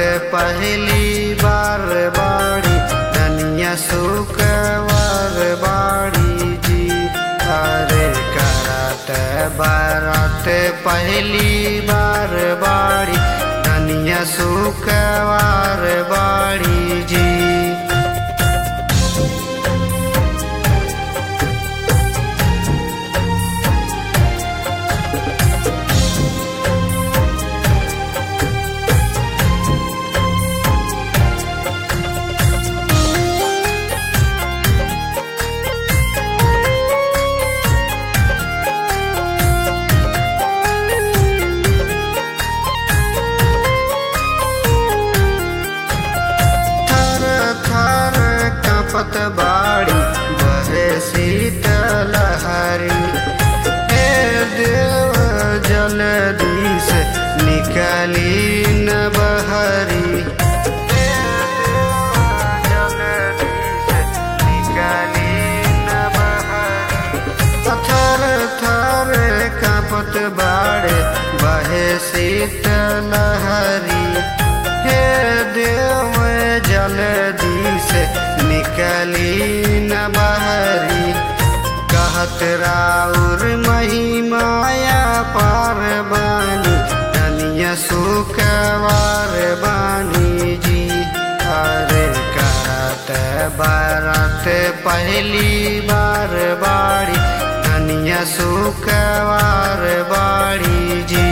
पहली बार बाड़ी धनिया सुकवार बाड़ी जी अरे करत बारात पहली बार बाड़ी धनिया सुकवार बाड़ी जी थर थर कपत बाड़ी बहे शीतल हरी हे देव जल्दी से निकली न बहरी हे देव जल्दी से निकली न बहरी थर थर कपत बाड़े बहे शीतल हरी हे देव जल्दी से निकली न बहरी कहत राउर महिमाया पार बानी धनिया सुकवार बानी जी अरे करत बारात पहली बार बाड़ी धनिया सुकवार बाड़ी जी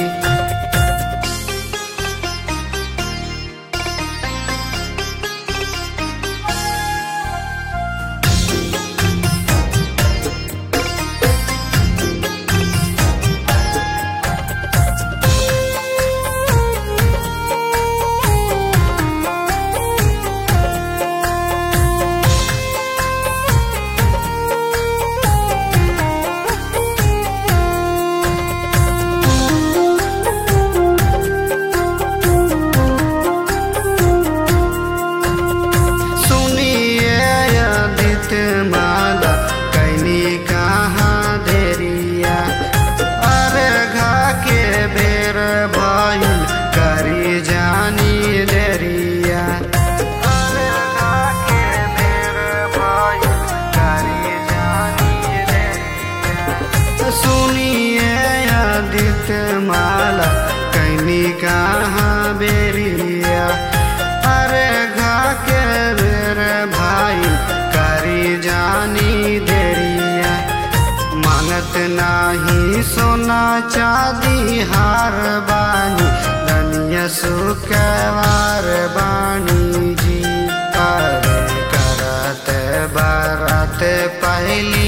सुनिए आदित माला कैनी कहाँ देरिया अरे घा के बेर भइल करी जानी देरिया अरे घा के बेर भइल करी जानी देरिया सुनिए आदित माला कैनी कहाँ बेरिया अरे घा के बेर भाई करी जानी देरिया मांगत नाही सोना चांदी हार बानी धनिया सुकवार बानी जी अरे करत बारात पहली